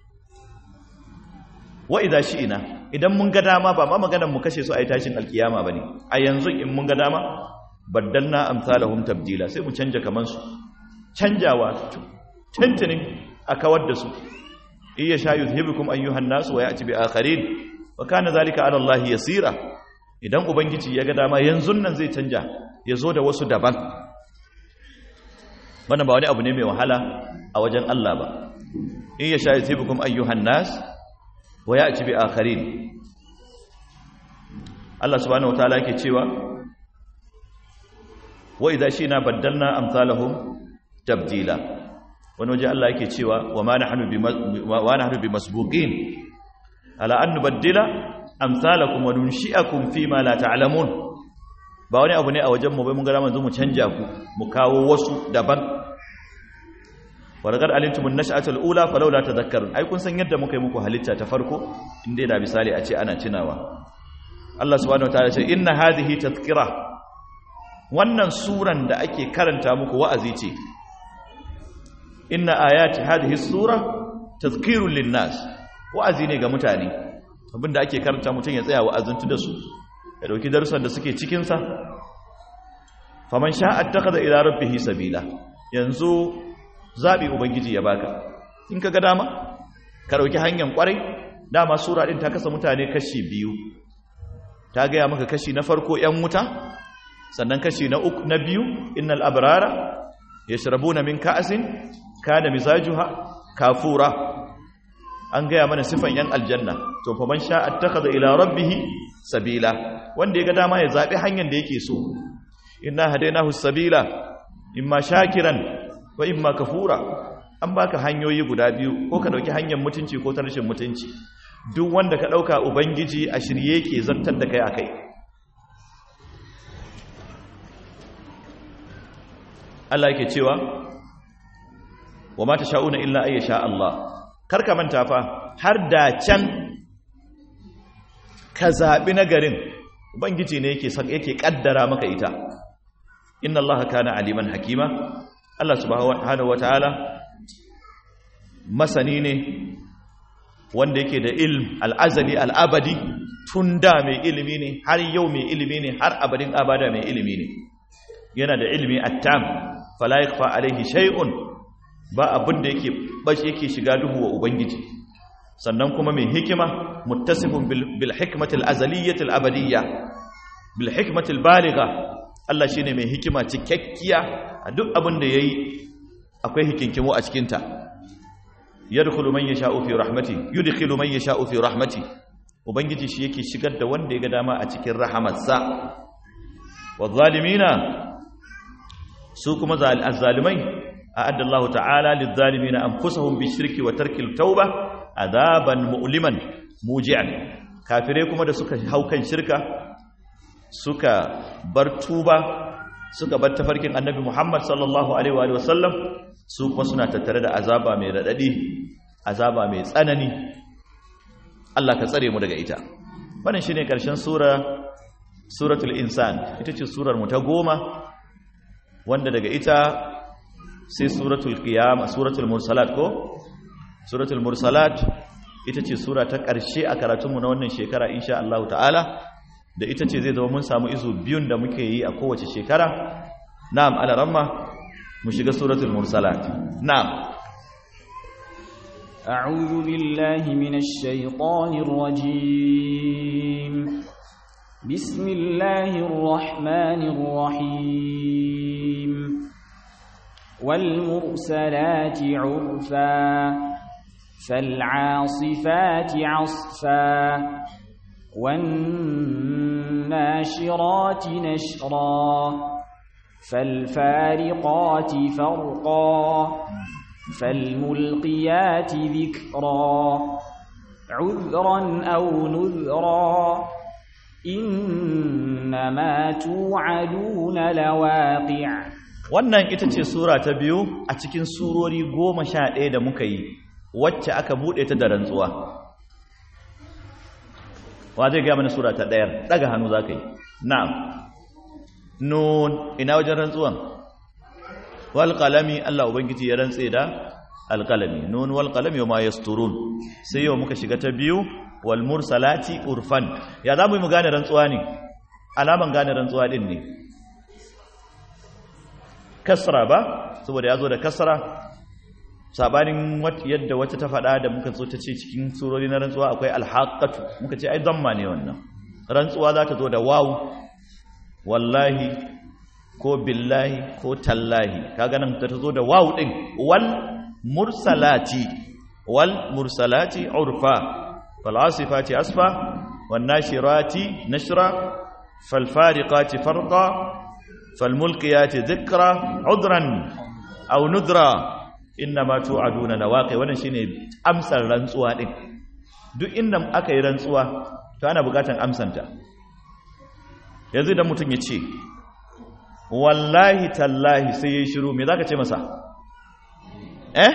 wa idza shi'ina idan mun ga dama ba ma maganar mu kashe su a yi tashin alkiyama bane a yanzu in mun ga dama baddalna amsalahum tabdila sai mu canja kaman su canjawa tantanin a kawar da su iya sha yuzhibukum ayyuhan nas wa ya'ti bi akharin wa kana zalika ala Allah yasira idan ubangiji ya ga dama yanzu nan zai canja ya zo da wasu daban wannan ba wani abu ne mai wahala a wajen Allah ba iya sha yuzhibukum ayyuhan nas wa ya'ti bi akharin Allah subhanahu wataala yake cewa wa idza shina baddalna amsalahum tabdila wani waje Allah yake cewa wa ma nahnu bi wa nahnu bi masbuqin ala an nubaddila amsalakum wa nunshi'akum fi ma la ta'lamun ba wani abu ne a wajen mu bai mun ga manzo mu canja ku mu kawo wasu daban wa laqad alimtum an-nash'ata al-ula falawla tadhakkarun ai kun san yadda muka yi muku halitta ta farko inda da misali a ce ana tunawa Allah subhanahu wataala ya ce inna hadhihi tadhkira wannan suran da ake karanta muku wa'azi ce inna ayati hadhihi sura tadhkirun linnas wa'azi ne ga mutane abinda ake karanta mutum ya tsaya wa'azintu da su ya dauki darussan da suke cikin sa faman sha'a attakhadha ila rabbih sabila yanzu zabi ubangiji ya baka in kaga dama ka dauki hanyar kwarai dama sura din ta kasa mutane kashi biyu ta gaya maka kashi na farko yan wuta sannan kashi na uku na biyu innal abrara yashrabuna min ka'sin kana mizajuha kafura an gaya mana sifan yan aljanna to fa man sha attakhadha ila rabbih sabila wanda ya ga dama ya zabi hanyar da yake so inna hadainahu sabila imma shakiran wa imma kafura an baka hanyoyi guda biyu ko ka dauki hanyar mutunci ko ta rashin mutunci duk wanda ka dauka ubangiji a shirye yake zartar da kai akai Allah yake cewa wa ma sha'una illa ay sha Allah karka manta fa har da can ka zabi nagarin ubangiji ne yake san yake kaddara maka ita inna Allah kana aliman hakima Allah subhanahu wataala masani ne wanda yake da ilm al'azali al'abadi tun da mai ilimi ne har yau mai ilimi ne har abadin abada mai ilimi ne yana da ilimi attam fala yakfa alaihi shay'un ba abin da yake bashi yake shiga duhu wa ubangiji sannan kuma mai hikima muttasifun bil hikmati al azaliyyati al abadiyya bil hikmati al baligha Allah shine mai hikima cikakkiya a duk abin da yayi akwai hikinkimo a cikin ta yadkhulu man yasha'u fi rahmati yudkhilu man yasha'u fi rahmati ubangiji shi yake shigar da wanda ya ga dama a cikin rahamarsa wadh-dhalimina su kuma azzalimai a'adda Allah ta'ala lidh-dhalimina anfusahum bishirki wa tarkil tauba adaban mu'liman muji'an kafirai kuma da suka haukan shirka suka bar tuba suka bar tafarkin annabi Muhammad sallallahu alaihi wa sallam su kuma suna tattare da azaba mai radadi azaba mai tsanani Allah ka tsare mu daga ita wannan shine karshen sura suratul insan ita ce surar mu ta goma wanda daga ita sai suratul qiyama suratul mursalat ko suratul mursalat ita ce sura ta ƙarshe a karatunmu na wannan shekara insha Allah ta'ala da ita ce zai zama mun samu izu biyun da muke yi a kowace shekara na'am alaramma mu shiga suratul mursalat na'am أعوذ بالله من الشيطان الرجيم بسم الله الرحمن الرحيم والمرسلات عرفا فالعاصفات عصفا والناشرات نشرا فالفارقات فرقا فالملقيات ذكرا عذرا أو نذرا إنما توعدون لواقع wannan ita ce sura ta biyu a cikin surori goma sha ɗaya da muka yi wacce aka buɗe ta da rantsuwa wa zai gaya mana sura ta ɗayar ɗaga hannu za ka yi na'am nun ina wajen rantsuwan wal qalami Allah ubangiji ya rantse da alqalami nun wal qalami wa ma yasturun sai yau muka shiga ta biyu wal mursalati urfan ya zamu mu gane rantsuwa ne alaman gane rantsuwa din ne kasra ba saboda ya zo da kasra sabanin yadda wata ta faɗa da muka zo ta ce cikin surori na rantsuwa akwai alhaƙatu muka ce ai zamma ne wannan rantsuwa za ta zo da wawu wallahi ko billahi ko tallahi kaga nan ta zo da wawu din wal mursalati wal mursalati urfa fal asifati asfa wan nashirati nashra fal fariqati farqa fal mulkiyati dhikra udran aw nudra innama tu'aduna lawaqi wannan shine amsar rantsuwa din duk inda aka yi rantsuwa to ana bukatan amsanta yanzu idan mutum ya ce wallahi tallahi sai yayi shiru me zaka ce masa eh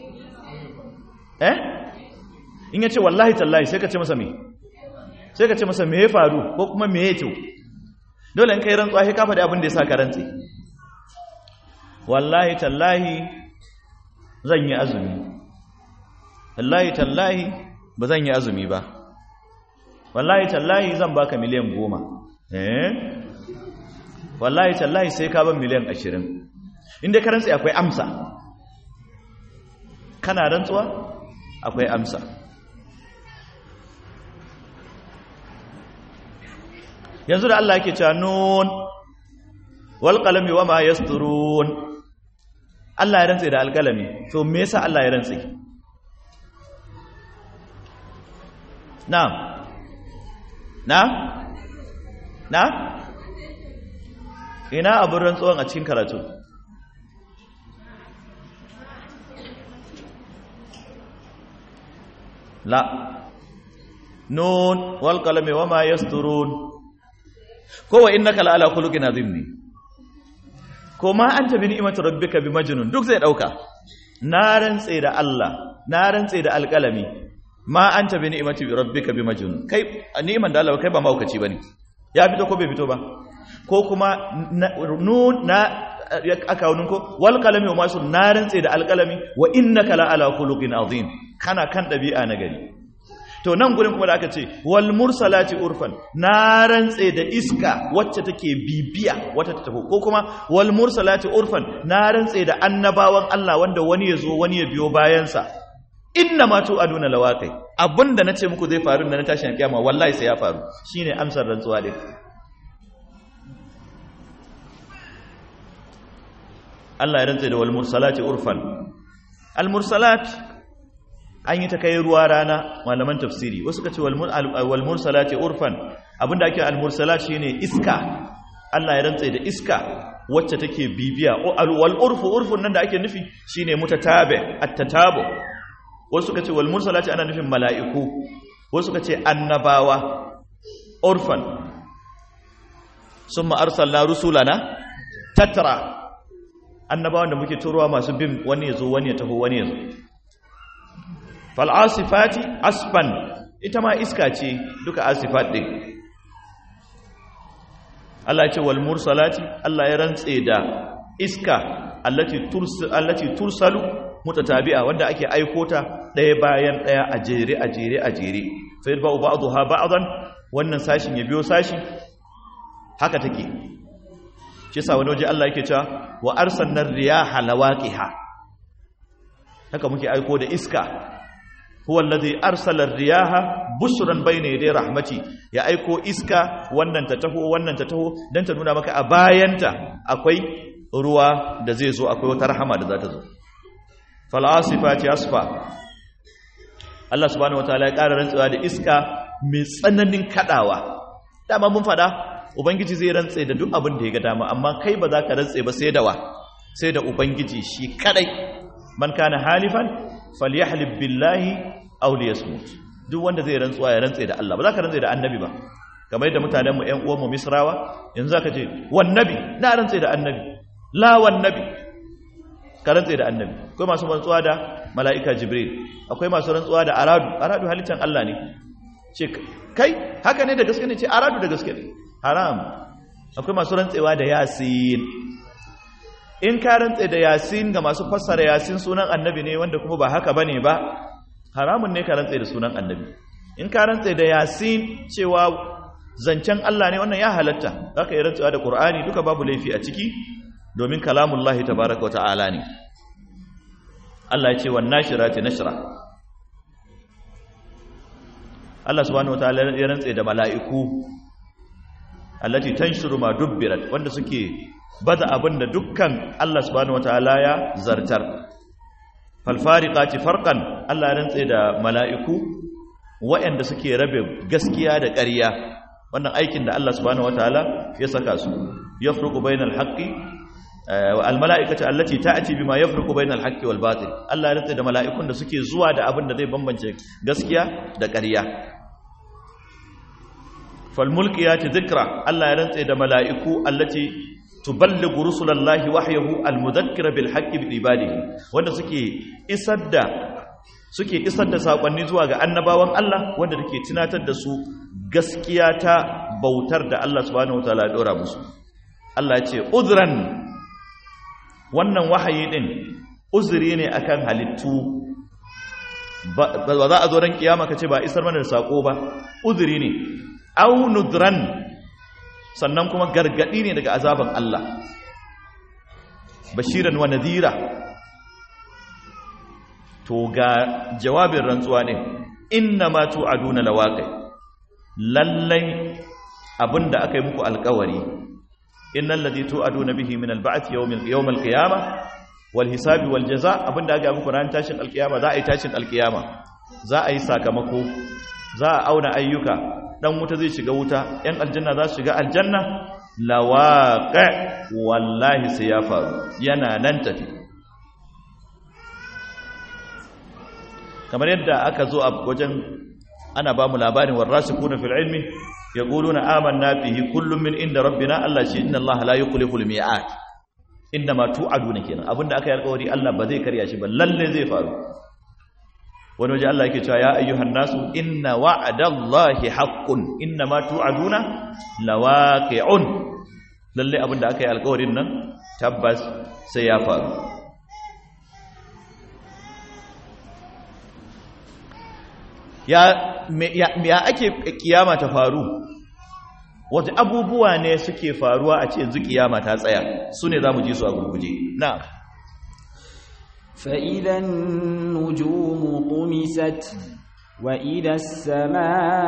eh in ya ce wallahi tallahi sai ka ce masa me sai ka ce masa me ya faru ko kuma me ya to dole in kai rantsuwa sai ka faɗi abin da ya sa ka rantsi wallahi tallahi zan yi azumi wallahi tallahi ba zan yi azumi ba wallahi tallahi zan baka miliyan goma eh wallahi tallahi sai ka ban miliyan ashirin inda ka rantsi akwai amsa kana rantsuwa akwai amsa yanzu da Allah yake cewa nun wal qalami wama yasturun Allah ya rantse da alƙalami to me yasa Allah ya rantse na'am na na ina abin rantsuwan a cikin karatu la nun wal qalami wama yasturun ko wa innaka la ala khuluqin azim ne ko ma anta bi ni'mati rabbika bi majnun duk zai dauka na rantse da Allah na rantse da alqalami ma anta bi ni'mati rabbika bi majnun kai ni'man da Allah kai ba maukaci bane ya fito ko bai fito ba ko kuma nun na aka wunin ko wal qalami wa masu na rantse da alqalami wa innaka la ala khuluqin azim kana kan dabi'a na gari to nan gurin kuma da aka ce wal mursalati urfan na rantse da iska wacce take bibiya wata ta tafi ko kuma wal mursalati urfan na rantse da annabawan Allah wanda wani ya zo wani ya biyo bayansa inna ma tu'aduna lawaqi abinda nace muku zai faru da na tashin kiyama wallahi sai ya faru shine amsar rantsuwa din Allah ya rantse da wal mursalati urfan al mursalat an yi ta kai ruwa rana malaman tafsiri wasu ka ce wal mursalati urfan abinda ake al mursalat shine iska Allah ya rantse da iska wacce take bibiya wal urfu urfun nan da ake nufi shine mutatabi at-tatabu wasu ka ce wal mursalati ana nufin mala'iku wasu ka ce annabawa urfan summa arsalna rusulana tatra annabawan da muke turowa masu bin wani yazo wani ya taho wani yazo fal'asifati asfan ita ma iska ce duka asifat ɗin Allah ce wal mursalati Allah ya rantse da iska allati tursalu mutatabi'a wanda ake aiko ta ɗaya bayan ɗaya a jere a jere a jere fa yadda ba'dha ba'dan wannan sashin ya biyo sashi haka take shi yasa wani waje Allah yake cewa wa arsalna riyaha lawaqiha haka muke aiko da iska huwa allazi arsala ar-riyaha bushran bayna yaday rahmati ya aiko iska wannan ta taho wannan ta taho dan ta nuna maka a bayanta akwai ruwa da zai zo akwai wata rahama da za ta zo fal asifati asfa Allah subhanahu wataala ya ƙara rantsuwa da iska mai tsananin kadawa dama mun fada ubangiji zai rantse da duk abin da ya ga dama amma kai ba za ka rantse ba sai da wa sai da ubangiji shi kadai man kana halifan falyahlib billahi aw liyasmut duk wanda zai rantsuwa ya rantse da Allah ba za ka rantse da annabi ba kamar yadda mutanen mu ƴan uwan mu misrawa yanzu zaka ce wan nabi na rantse da annabi la wan nabi ka rantse da annabi akwai masu rantsuwa da mala'ika jibril akwai masu rantsuwa da aradu aradu halittan Allah ne ce kai haka ne da gaske ne ce aradu da gaske ne haram akwai masu rantsewa da yasin in ka rantse da yasin ga masu fassara yasin sunan annabi ne wanda kuma ba haka bane ba haramun ne ka rantse da sunan annabi in ka rantse da yasin cewa zancen Allah ne wannan ya halatta zaka yi rantsuwa da Qur'ani duka babu laifi a ciki domin kalamullahi tabaaraka wa ta'ala ne Allah ya ce wan nashirati nashra Allah subhanahu wa ta'ala ya rantse da mala'iku allati tanshuru ma dubbirat wanda suke baza abinda dukkan Allah subhanahu wa ta'ala ya zartar fal fariqati farqan Allah ya rantse da mala'iku waɗanda suke rabe gaskiya da ƙarya wannan aikin da Allah subhanahu wataala ya saka su yafruqu bainal haqqi wal mala'ikatu allati ta'ti bima yafruqu bainal haqqi wal batil Allah ya rantsa da mala'ikun da suke zuwa da abin da zai bambance gaskiya da ƙarya fal mulkiyati dhikra Allah ya rantsa da mala'iku allati tuballighu rusulallahi wahyahu al mudhakkira bil haqqi bi ibadihi wanda suke isar da suke isar da sakonni zuwa ga annabawan Allah wanda take tunatar da su gaskiya ta bautar da Allah subhanahu wataala ya dora musu Allah ya ce uzran wannan wahayi din uzuri ne akan halittu ba za a zo ran kiyama kace ba isar mana da sako ba uzuri ne aw nudran sannan kuma gargadi ne daga azaban Allah bashiran wa nadira to ga jawabin rantsuwa ne inna ma tu'aduna lawaqi lallai abinda aka yi muku alkawari innal ladhi tu'aduna bihi min alba'th yawm yawm alqiyamah wal hisabi wal jazaa abinda aka yi muku ran tashin alqiyama za a yi tashin alqiyama za a yi sakamako za a auna ayyuka dan wuta zai shiga wuta yan aljanna za su shiga aljanna lawaqi wallahi sai ya faru yana nan tafi kamar yadda aka zo a wajen ana ba mu labarin warasikuna fil ilmi yaquluna amanna bihi kullum min inda rabbina Allah shi inna Allah la yukhlifu al mi'at inda ma tu'aduna kenan abinda aka yi alƙawari Allah ba zai karya shi ba lalle zai faru wani waje Allah yake cewa ya ayyuhan nasu inna wa'adallahi haqqun inna ma tu'aduna lawaqi'un lalle abinda aka yi alƙawarin nan tabbas sai ya faru ya ya ake kiyama ta faru wata abubuwa ne suke faruwa a ce yanzu kiyama ta tsaya su ne za mu ji su a gurguje na فإذا النجوم طمست وإذا السماء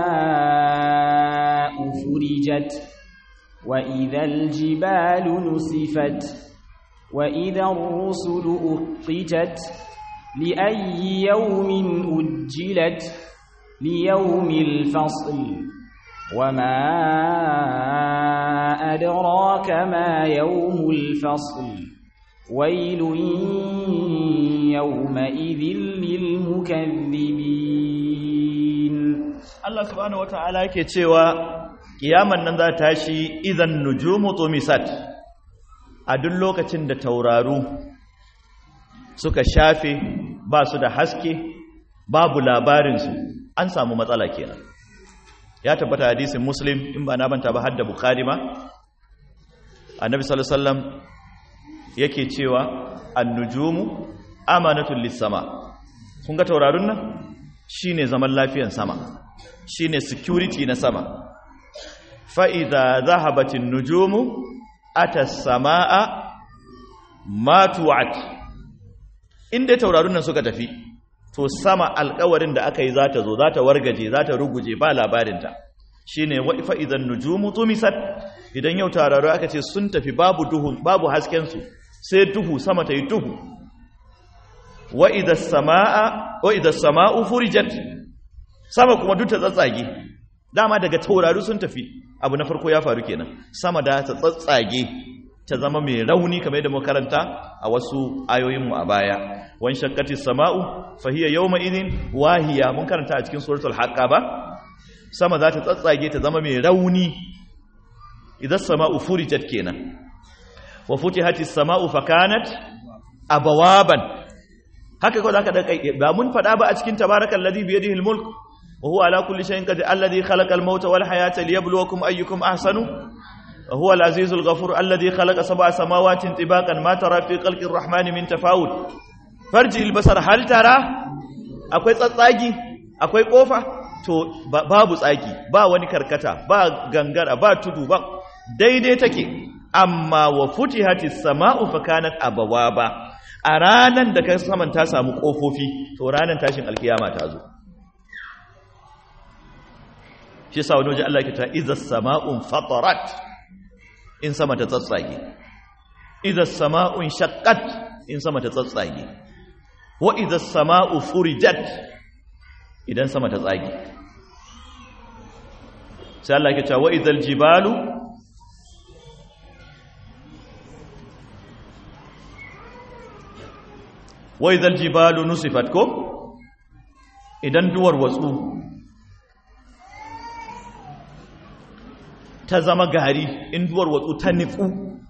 فرجت وإذا الجبال نسفت وإذا الرسل أقتت لأي يوم أجلت ليوم الفصل وما أدراك ما يوم الفصل ويل يومئذ للمكذبين Allah subhanahu wata'ala yake cewa kiyaman nan za ta tashi idan nujumu tumisat a duk lokacin da tauraru suka shafe ba su da haske babu labarinsu an samu matsala kenan ya tabbata hadisin muslim in ba na banta ba hadda bukhari ma annabi sallallahu alaihi wasallam yake cewa annujumu amanatul lis-sama kun ga taurarun nan shine zaman lafiyan sama shine security na sama fa idza zahabatin nujumu ata as-samaa ma tu'at inda taurarun nan suka tafi to sama alƙawarin da aka yi za ta zo za ta wargaje za ta ruguje ba labarinta shi ne wa'ifa idan nujumu tumisat idan yau tauraro aka ce sun tafi babu duhu babu haskensu sai duhu sama ta yi duhu wa'idan sama'u furijat sama kuma duk ta tsatsage dama daga tauraro sun tafi abu na farko ya faru kenan sama da ta tsatsage ta zama mai rauni kamar yadda makaranta a wasu ayoyinmu a baya wan shakkati sama'u fa hiya yawma idin wahiya mun karanta a cikin suratul haqqa ba sama za ta tsatsage ta zama mai rauni idan sama'u furijat kenan wa futihati sama'u fa kanat abawaban haka ko zaka daka ba mun fada ba a cikin tabarakal ladhi bi yadihi almulk wa huwa ala kulli shay'in qadir alladhi khalaqa almauta wal hayata liyabluwakum ayyukum ahsanu huwa al-azizul ghafur alladhi khalaqa sab'a samawati tibaqan ma tara fi khalqir rahmani min tafawut farji al-basar hal tara akwai tsatsagi akwai kofa to babu tsaki ba wani karkata ba gangara ba tudu ba daidai take amma wa futihatis sama'u fa kanat abawaba a ranan da kai saman ta samu kofofi to ranan tashin alkiyama ta zo shi sa wani waje Allah ke ta iza sama'un fatarat in sama ta tsatsage iza sama'un shaqqat in sama ta tsatsage wa iza sama'u furijat idan sama ta tsage sai Allah ke ta wa idal jibalu wa idal jibalu nusifat ko idan duwar watsu ta zama gari in duwar watsu ta niku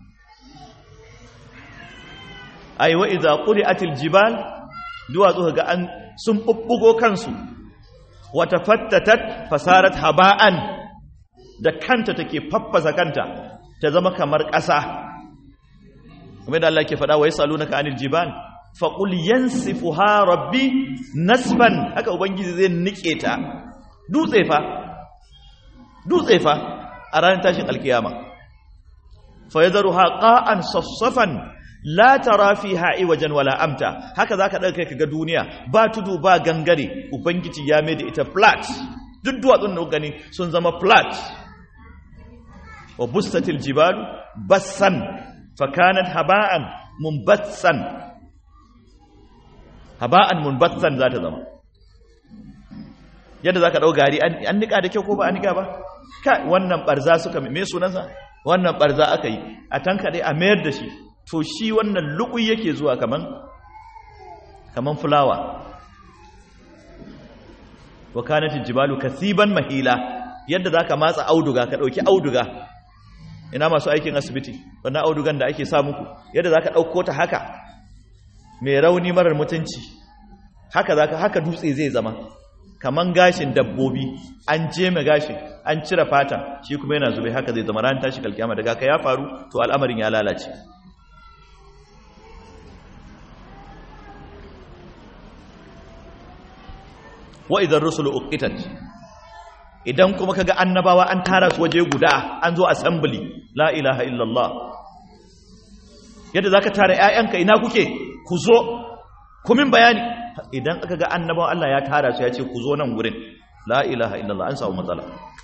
ai wa idza quri'atil jibal duwatsu ga an sun bubbugo kansu wa tafattatat fasarat haba'an da kanta take faffasa kanta ta zama kamar ƙasa kuma da Allah ke faɗa wa yasalunaka anil jibal faqul yansifuha rabbi nasfan haka ubangiji zai nike ta dutse fa dutse fa a ranar tashin alkiyama fa yadharuha qa'an saffafan la tara fiha iwajan wala amta haka zaka dauka kai ga duniya ba tudu ba gangare ubangiji ya mai da ita flat duk duwatsun da gani sun zama flat wa bustatil jibalu bassan fa kanat haba'an munbatsan haba'an munbatsan za ta zama yadda zaka dau gari an nika da kyau ko ba an nika ba kai wannan barza suka me sunansa wannan barza aka yi a tanka dai a mayar da shi to shi wannan luƙu yake zuwa kaman kaman fulawa wa kanatil jibalu kasiban mahila yadda zaka matsa auduga ka dauki auduga ina masu aikin asibiti wannan audugan da ake sa muku yadda zaka dauko ta haka mai rauni marar mutunci haka zaka haka dutse zai zama kaman gashin dabbobi an jeme gashin an cire fata shi kuma yana zube haka zai zama ran tashi kalkiyama daga ka ya faru to al'amarin ya lalace wa idan rusulu uqitat idan kuma kaga annabawa an tara su waje guda an zo assembly la ilaha illallah yadda zaka tara ƴaƴanka ina kuke ku zo ku min bayani idan aka ga annabawa Allah ya tara su ya ce ku zo nan gurin la ilaha illallah an samu matsala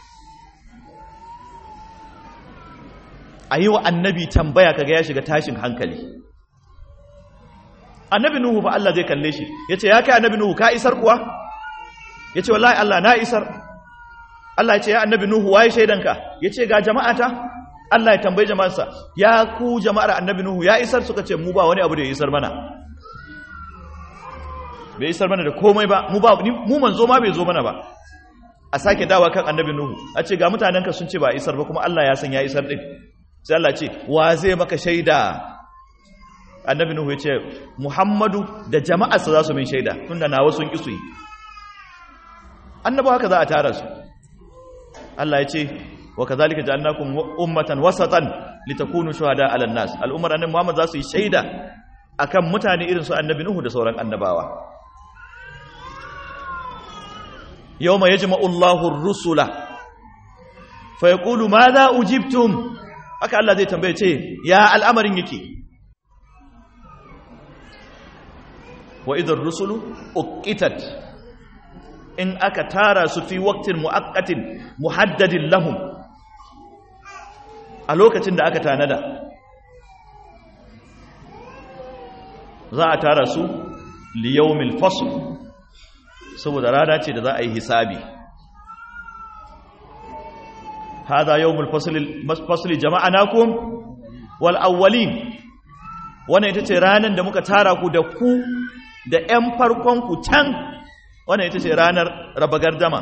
ayi wa annabi tambaya kaga ya shiga tashin hankali annabi nuhu fa Allah zai kalle shi yace ya kai annabi nuhu ka isar kuwa ya ce wallahi Allah na isar Allah ya ce ya annabi Nuhu waye shaidanka ya ce ga jama'ata Allah ya tambayi jama'arsa ya ku jama'ar annabi Nuhu ya isar suka ce mu ba wani abu da ya isar mana bai isar mana da komai ba mu ba mu manzo ma bai zo mana ba a sake dawa kan annabi Nuhu a ce ga mutanenka sun ce ba isar ba kuma Allah ya san ya isar din sai Allah ce wa zai maka shaida annabi Nuhu ya ce Muhammadu da jama'arsa za su min shaida tunda nawa sun ki su yi annabawa haka za a tara su Allah ya ce wa kazalika ja'alnakum ummatan wasatan litakunu shuhada 'alan nas al'ummar annabi Muhammad za su yi shaida akan mutane irin su annabi Nuhu da sauran annabawa yawma yajma'u Allahu ar-rusula fa yaqulu madha ujibtum haka Allah zai tambaye ce ya al'amarin yake wa idar rusulu uqitat in aka tara su fi waktin mu'akkatin muhaddadin lahum a lokacin da aka tanada za a tara su liyawmil fasl saboda rana ce da za a yi hisabi hada yawmul fasl jama'anakum wal awwalin wannan ita ce ranar da muka tara ku da ku da 'yan farkon ku can wannan ita ce ranar raba gardama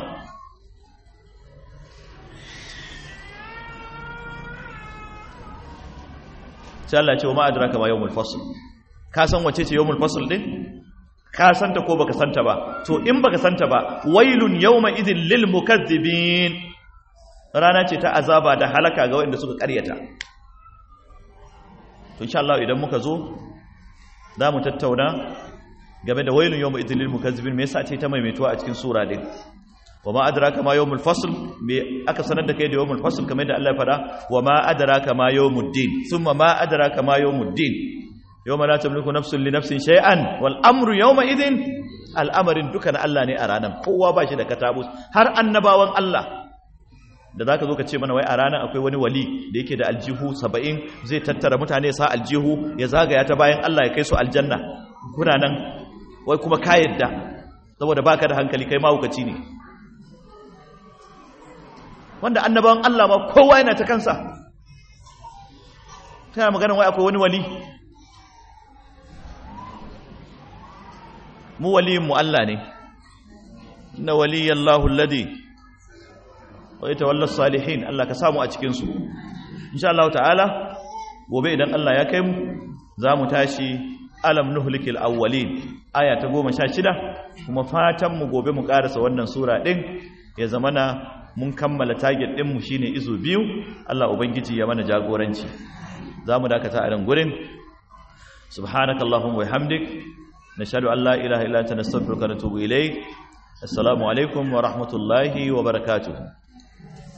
sai Allah ce wa ma'adraka ma yawmul fasl ka san wace ce yawmul fasl din ka santa ko baka santa ba to in baka santa ba wailun yawma idhil lil mukaththibin rana ce ta azaba da halaka ga waɗanda suka ƙaryata to insha Allah idan muka zo za mu tattauna game da wailun yawmul idlil mukazzibin me yasa ce ta maimaituwa a cikin sura din wa ma adraka ma yawmul fasl me aka sanar da kai da yawmul fasl kamar da Allah ya fada wa ma adraka ma yawmud din thumma ma adraka ma yawmud din yawma la tamliku nafsun li nafsin shay'an wal amru yawma idin al'amarin dukan Allah ne a ranar kowa ba shi da katabus har annabawan Allah da zaka zo ka ce mana wai a ranar akwai wani wali da yake da aljihu 70 zai tattara mutane sa aljihu ya zagaya ta bayan Allah ya kai su aljanna kuna nan wai kuma ka yadda saboda baka da hankali kai mahaukaci ne wanda annabawan Allah ma kowa yana ta kansa tana maganin wai akwai wani wali mu waliyin mu Allah ne inna waliyallahu alladhi wa yatawalla salihin Allah ka samu a cikin su insha Allah ta'ala gobe idan Allah ya kai mu za mu tashi alam nuhlikil awwalin aya ta 16 kuma fatan mu gobe mu karasa wannan sura din ya zamana mun kammala target din mu shine izo biyu Allah ubangiji ya mana jagoranci zamu dakata a nan gurin subhanakallahumma wa bihamdik nashhadu an la ilaha illa anta nastaghfiruka wa natubu ilayk assalamu alaikum wa rahmatullahi wa barakatuh